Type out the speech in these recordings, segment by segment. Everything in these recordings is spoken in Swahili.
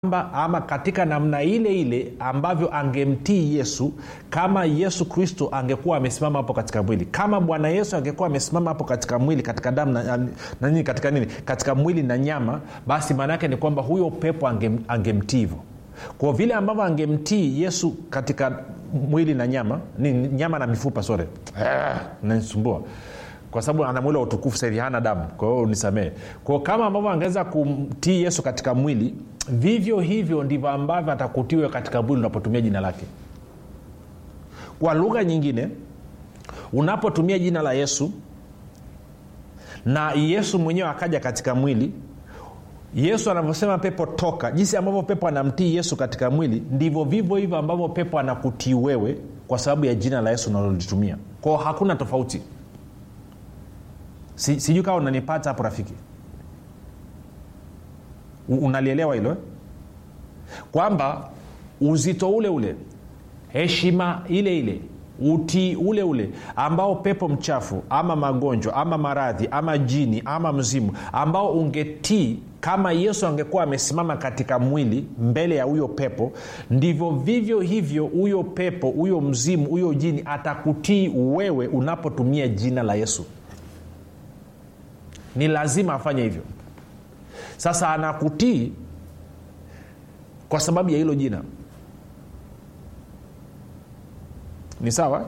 kwamba ama katika namna ile ile ambavyo angemtii yesu kama yesu kristo angekuwa amesimama hapo katika mwili kama bwana yesu angekuwa amesimama hapo katika mwili katika damu na, na, na nini katika nini katika mwili na nyama basi maana yake ni kwamba huyo pepo angem, angemtii hivyo kwa vile ambavyo angemtii yesu katika mwili na nyama ni nyama na mifupa sore nanisumbua kwa sababu ana mwili wa utukufu sahivi hana damu kwa hiyo nisamee kwao kama ambavyo angeweza kumtii yesu katika mwili vivyo hivyo ndivyo ambavyo atakutiwe katika mwili unapotumia jina lake kwa lugha nyingine unapotumia jina la yesu na yesu mwenyewe akaja katika mwili yesu anavyosema pepo toka jinsi ambavyo pepo anamtii yesu katika mwili ndivyo vivyo hivyo ambavyo pepo anakutii wewe kwa sababu ya jina la yesu unalolitumia kwao hakuna tofauti si, sijui kama unanipata hapo rafiki unalielewa hilo kwamba uzito ule ule heshima ile ile utii ule ule ambao pepo mchafu ama magonjwa ama maradhi ama jini ama mzimu ambao ungetii kama yesu angekuwa amesimama katika mwili mbele ya huyo pepo ndivyo vivyo hivyo huyo pepo huyo mzimu huyo jini atakutii wewe unapotumia jina la yesu ni lazima afanye hivyo sasa anakutii kwa sababu ya hilo jina ni sawa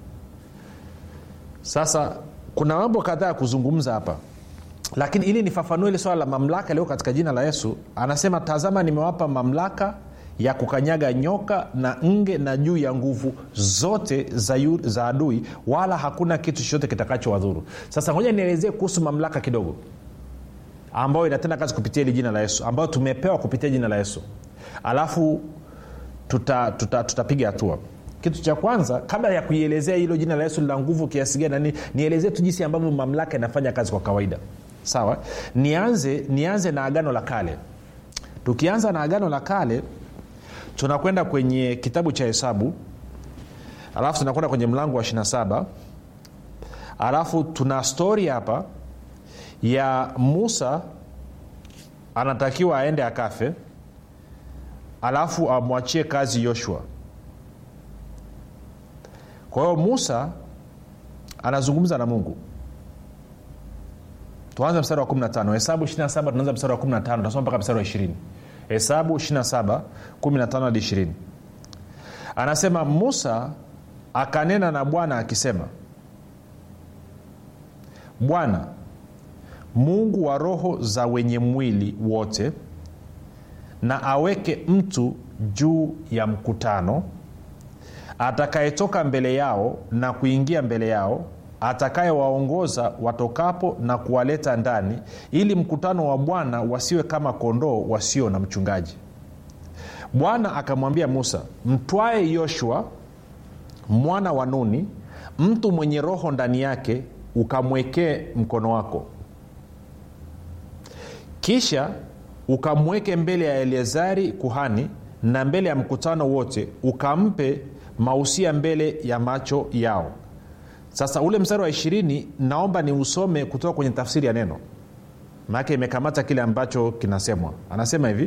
sasa kuna mambo kadhaa ya kuzungumza hapa lakini ili nifafanue ile swala la mamlaka iliyo katika jina la yesu anasema tazama nimewapa mamlaka ya kukanyaga nyoka na nge na juu ya nguvu zote za, yu, za adui wala hakuna kitu chochote kitakachowadhuru sasa ngoja nielezee kuhusu mamlaka kidogo ambayo inatenda kazi kupitia hili jina la yesu ambayo tumepewa kupitia jina la yesu alafu tutapiga tuta, tuta, tuta hatua kitu cha kwanza kabla ya kuielezea hilo jina la yesu lina nguvu kiasi gani nani nielezee tu jinsi ambavyo mamlaka inafanya kazi kwa kawaida sawa nianze nianze na agano la kale tukianza na agano la kale tunakwenda kwenye kitabu cha hesabu alafu tunakwenda kwenye mlango wa 27 alafu tuna stori hapa ya musa anatakiwa aende akafe alafu amwachie kazi yoshua kwa hiyo musa anazungumza na mungu tuanze mstari wa 15 hesabu 27 tunaanza mstari wa 15 tunasoma mpaka mstari wa 20 hesabu 27 15 hadi 20 anasema musa akanena na bwana akisema bwana mungu wa roho za wenye mwili wote na aweke mtu juu ya mkutano atakayetoka mbele yao na kuingia mbele yao atakayewaongoza watokapo na kuwaleta ndani ili mkutano wa bwana wasiwe kama kondoo wasio na mchungaji bwana akamwambia musa mtwae yoshua mwana wa nuni mtu mwenye roho ndani yake ukamwekee mkono wako kisha ukamweke mbele ya eleazari kuhani na mbele ya mkutano wote ukampe mausia mbele ya macho yao sasa ule mstari wa ishirini naomba ni usome kutoka kwenye tafsiri ya neno maanake imekamata kile ambacho kinasemwa anasema hivi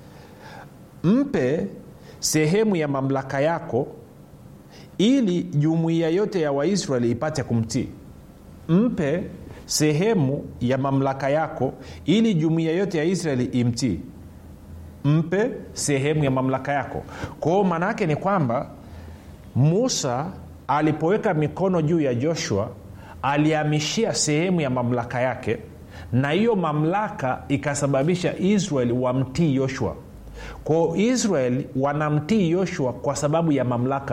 mpe sehemu ya mamlaka yako ili jumuiya yote ya waisraeli ipate kumtii mpe sehemu ya mamlaka yako ili jumuiya yote ya israeli imtii mpe sehemu ya mamlaka yako kwao maana yake ni kwamba musa alipoweka mikono juu ya joshua alihamishia sehemu ya mamlaka yake na hiyo mamlaka ikasababisha israeli wamtii yoshua kwao israeli wanamtii yoshua kwa sababu ya mamlaka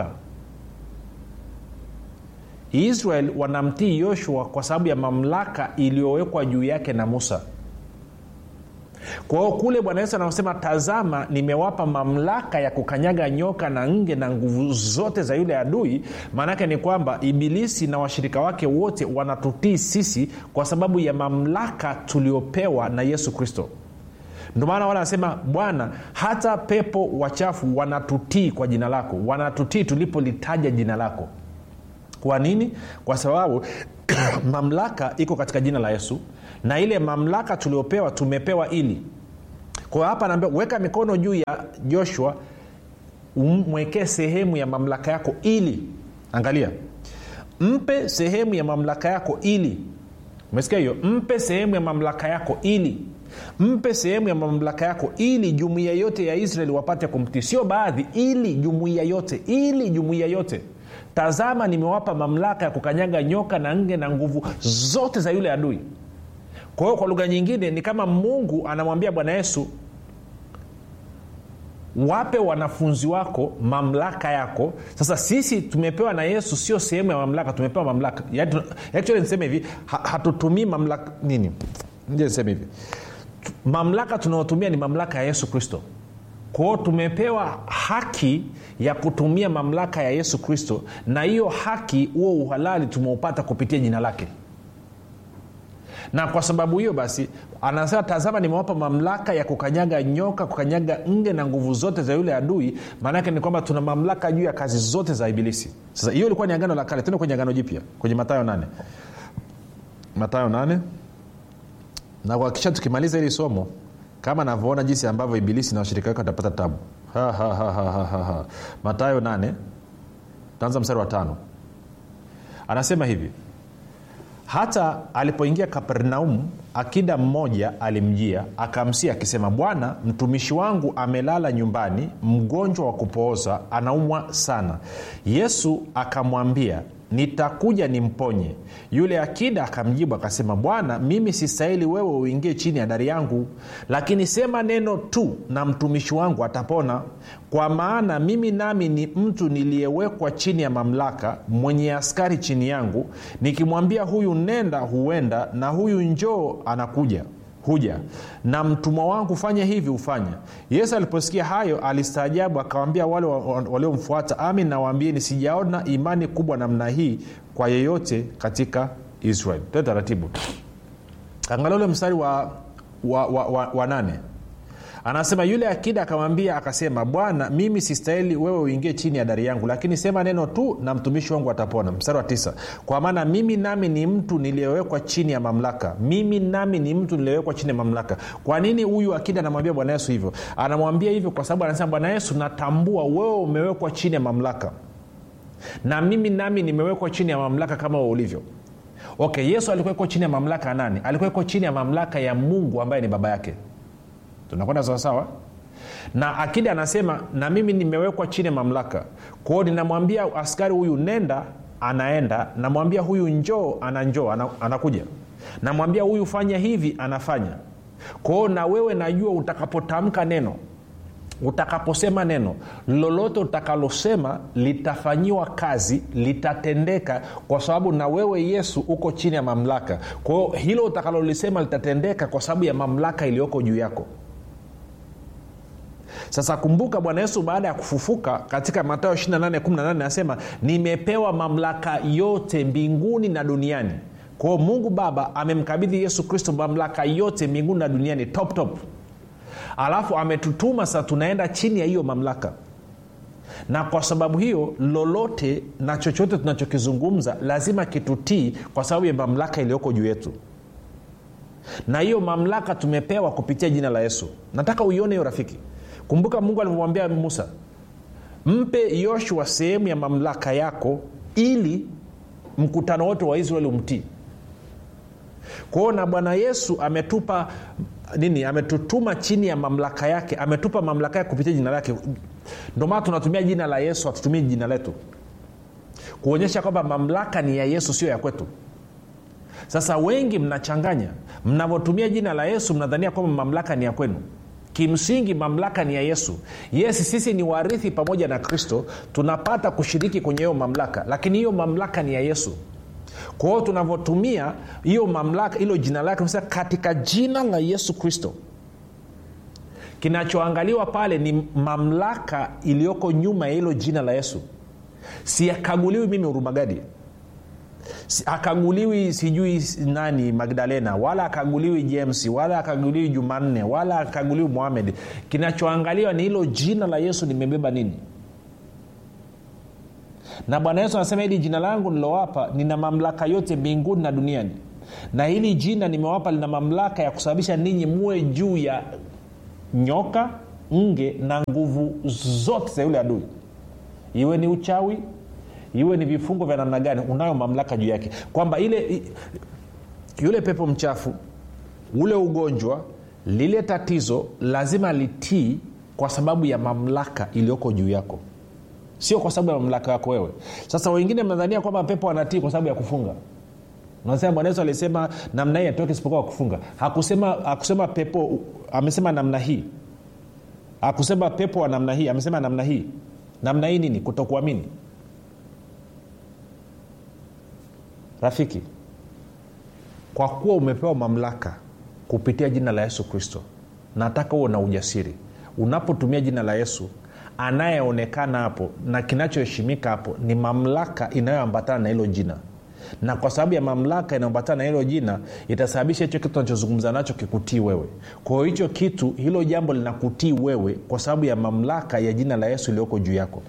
israel wanamtii yoshua kwa sababu ya mamlaka iliyowekwa juu yake na musa kwa hiyo kule bwana yesu anaosema tazama nimewapa mamlaka ya kukanyaga nyoka na nge na nguvu zote za yule adui maanaake ni kwamba ibilisi na washirika wake wote wanatutii sisi kwa sababu ya mamlaka tuliopewa na yesu kristo ndio maana wale anasema bwana hata pepo wachafu wanatutii kwa jina lako wanatutii tulipolitaja jina lako kwa nini kwa sababu mamlaka iko katika jina la yesu na ile mamlaka tuliopewa tumepewa ili kwa hiyo hapa anaambia weka mikono juu ya joshua umwekee sehemu ya mamlaka yako ili angalia mpe sehemu ya mamlaka yako ili umesikia hiyo mpe sehemu ya mamlaka yako ili mpe sehemu ya mamlaka yako ili jumuiya yote ya israeli wapate kumtii sio baadhi ili jumuiya yote ili jumuiya yote tazama nimewapa mamlaka ya kukanyaga nyoka na nge na nguvu zote za yule adui kwa hiyo kwa lugha nyingine ni kama mungu anamwambia bwana yesu wape wanafunzi wako mamlaka yako sasa sisi tumepewa na yesu sio sehemu ya mamlaka tumepewa mamlaka Yaani, actually niseme hivi ha, hatutumii mamlaka nini nje niseme hivi mamlaka tunayotumia ni mamlaka ya yesu kristo kwao tumepewa haki ya kutumia mamlaka ya yesu kristo na hiyo haki huo uhalali tumeupata kupitia jina lake na kwa sababu hiyo basi anasema tazama nimewapa mamlaka ya kukanyaga nyoka kukanyaga nge na nguvu zote za yule adui maanaake ni kwamba tuna mamlaka juu ya kazi zote za ibilisi sasa hiyo ilikuwa ni agano la kale tena kwenye agano jipya kwenye matayo 8 matayo 8 na kuhakikisha tukimaliza hili somo kama navyoona jinsi ambavyo ibilisi na washirika wake watapata tabu ha, ha, ha, ha, ha, ha, ha. matayo 8 taanza mstari wa tano anasema hivi hata alipoingia kapernaum akida mmoja alimjia akamsia akisema bwana mtumishi wangu amelala nyumbani mgonjwa wa kupooza anaumwa sana yesu akamwambia nitakuja nimponye yule akida akamjibu akasema bwana mimi sistahili wewe uingie chini ya dari yangu lakini sema neno tu na mtumishi wangu atapona kwa maana mimi nami ni mtu niliyewekwa chini ya mamlaka mwenye askari chini yangu nikimwambia huyu nenda huenda na huyu njoo anakuja huja na mtumwa wangu fanya hivi hufanya yesu aliposikia hayo alistaajabu akawambia wale waliomfuata wa, wa amin nawaambieni sijaona imani kubwa namna hii kwa yeyote katika israel toe taratibu angalia ule mstari wa, wa, wa, wa, wa nane anasema yule akida akamwambia akasema bwana mimi sistahili wewe uingie chini ya dari yangu lakini sema neno tu na mtumishi wangu atapona mstari wa tisa kwa maana mimi nami ni mtu niliyewekwa chini ya mamlaka mimi nami ni mtu niliyewekwa chini ya mamlaka kwa nini huyu akida anamwambia bwana yesu hivyo anamwambia hivyo kwa sababu anasema bwana yesu natambua wewe umewekwa chini ya mamlaka na mimi nami nimewekwa chini ya mamlaka kama wewe ulivyo okay yesu alikuwekwa chini ya mamlaka ya nani alikuwekwa chini ya mamlaka ya mungu ambaye ni baba yake tunakwenda sawasawa na akida anasema na mimi nimewekwa chini ya mamlaka kwao ninamwambia askari huyu nenda anaenda namwambia huyu njoo ananjoo ana, anakuja namwambia huyu fanya hivi anafanya kwao na wewe najua utakapotamka neno utakaposema neno lolote utakalosema litafanyiwa kazi litatendeka kwa sababu na wewe yesu uko chini ya mamlaka kwa hiyo hilo utakalolisema litatendeka kwa sababu ya mamlaka iliyoko juu yako sasa kumbuka bwana yesu baada ya kufufuka katika matayo 28 anasema nimepewa mamlaka yote mbinguni na duniani kwao mungu baba amemkabidhi yesu kristo mamlaka yote mbinguni na duniani top top alafu ametutuma sasa tunaenda chini ya hiyo mamlaka na kwa sababu hiyo lolote na chochote tunachokizungumza lazima kitutii kwa sababu ya mamlaka iliyoko juu yetu na hiyo mamlaka tumepewa kupitia jina la yesu nataka uione hiyo rafiki kumbuka mungu alivyomwambia musa mpe yoshua sehemu ya mamlaka yako ili mkutano wote wa israeli umtii kwao na bwana yesu ametupa nini ametutuma chini ya mamlaka yake ametupa mamlaka yake kupitia jina lake ndio maana tunatumia jina la yesu hatutumii jina letu kuonyesha kwamba mamlaka ni ya yesu sio ya kwetu sasa wengi mnachanganya mnavyotumia jina la yesu mnadhania kwamba mamlaka ni ya kwenu kimsingi mamlaka ni ya yesu yes sisi ni warithi pamoja na kristo tunapata kushiriki kwenye hiyo mamlaka lakini hiyo mamlaka ni ya yesu kwa hiyo tunavyotumia hiyo mamlaka hilo jina lake tunasema katika jina la yesu kristo kinachoangaliwa pale ni mamlaka iliyoko nyuma ya hilo jina la yesu siakaguliwi mimi urumagadi akaguliwi sijui nani magdalena wala akaguliwi james wala akaguliwi jumanne wala akaguliwi muhamed kinachoangaliwa ni hilo jina la yesu nimebeba nini na bwana yesu anasema hili jina langu nilowapa nina mamlaka yote mbinguni na duniani na hili jina nimewapa lina mamlaka ya kusababisha ninyi muwe juu ya nyoka nge na nguvu zote za yule adui iwe ni uchawi iwe ni vifungo vya namna gani unayo mamlaka juu yake kwamba ile i- yule pepo mchafu ule ugonjwa lile tatizo lazima litii kwa sababu ya mamlaka iliyoko juu yako sio kwa sababu ya mamlaka yako wewe sasa wengine mnadhania kwamba pepo anatii kwa sababu ya kufunga nasema bwana yesu alisema namna hii atoke isipokuwa kwa kufunga hakusema, hakusema pepo amesema namna hii hakusema pepo wa namna hii amesema namna hii namna hii nini kutokuamini rafiki kwa kuwa umepewa mamlaka kupitia jina la yesu kristo nataka huo na ujasiri unapotumia jina la yesu anayeonekana hapo na kinachoheshimika hapo ni mamlaka inayoambatana na hilo jina na kwa sababu ya mamlaka inayoambatana na hilo jina itasababisha hicho kitu unachozungumza nacho kikutii wewe kwa hiyo hicho kitu hilo jambo linakutii wewe kwa sababu ya mamlaka ya jina la yesu iliyoko juu yako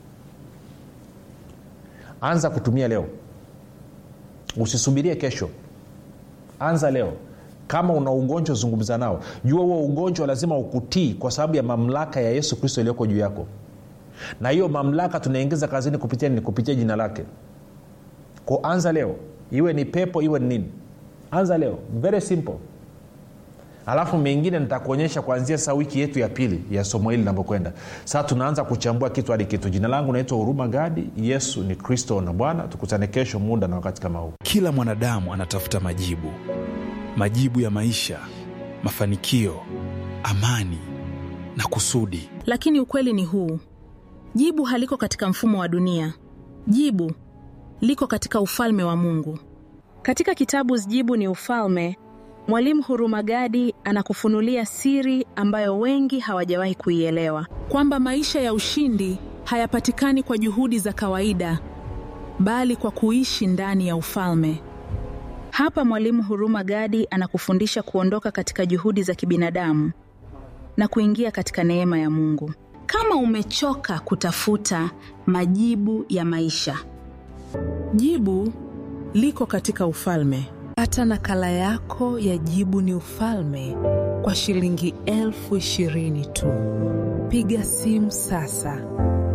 anza kutumia leo usisubirie kesho anza leo kama una ugonjwa zungumza nao jua huo ugonjwa lazima ukutii kwa sababu ya mamlaka ya yesu kristo iliyoko juu yako na hiyo mamlaka tunaingiza kazini kupitia nini kupitia jina lake ko anza leo iwe ni pepo iwe ni nini anza leo very simple alafu mengine nitakuonyesha kuanzia saa wiki yetu ya pili ya somo hili linavyokwenda sasa tunaanza kuchambua kitu hadi kitu jina langu naitwa huruma gadi yesu ni kristo na bwana tukutane kesho muda na wakati kama huu kila mwanadamu anatafuta majibu majibu ya maisha mafanikio amani na kusudi lakini ukweli ni huu jibu haliko katika mfumo wa dunia jibu liko katika ufalme wa mungu katika kitabu jibu ni ufalme mwalimu hurumagadi anakufunulia siri ambayo wengi hawajawahi kuielewa kwamba maisha ya ushindi hayapatikani kwa juhudi za kawaida bali kwa kuishi ndani ya ufalme hapa mwalimu huruma gadi anakufundisha kuondoka katika juhudi za kibinadamu na kuingia katika neema ya mungu kama umechoka kutafuta majibu ya maisha Jibu liko katika ufalme. Pata nakala yako ya Jibu ni Ufalme kwa shilingi elfu ishirini tu. Piga simu sasa.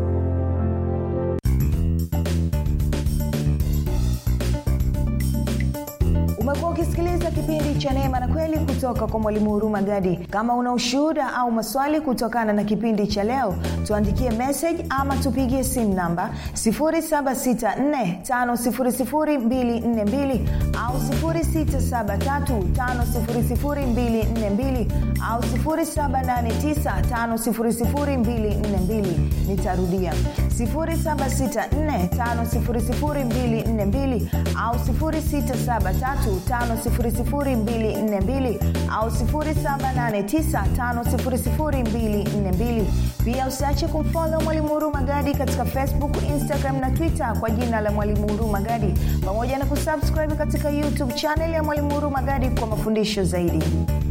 umekuwa ukisikiliza kipindi cha neema na kweli kutoka kwa mwalimu huruma gadi kama una ushuhuda au maswali kutokana na kipindi cha leo tuandikie message ama tupigie simu namba 7645242 au 6735242 au 7895242 nitarudia 7645242 au 6735242 au 7895242 pia usiache kumfolo mwalimu huru magadi katika facebook instagram na twitter kwa jina la mwalimu huru magadi pamoja na kusubscribe katika youtube chanel ya mwalimu huru magadi kwa mafundisho zaidi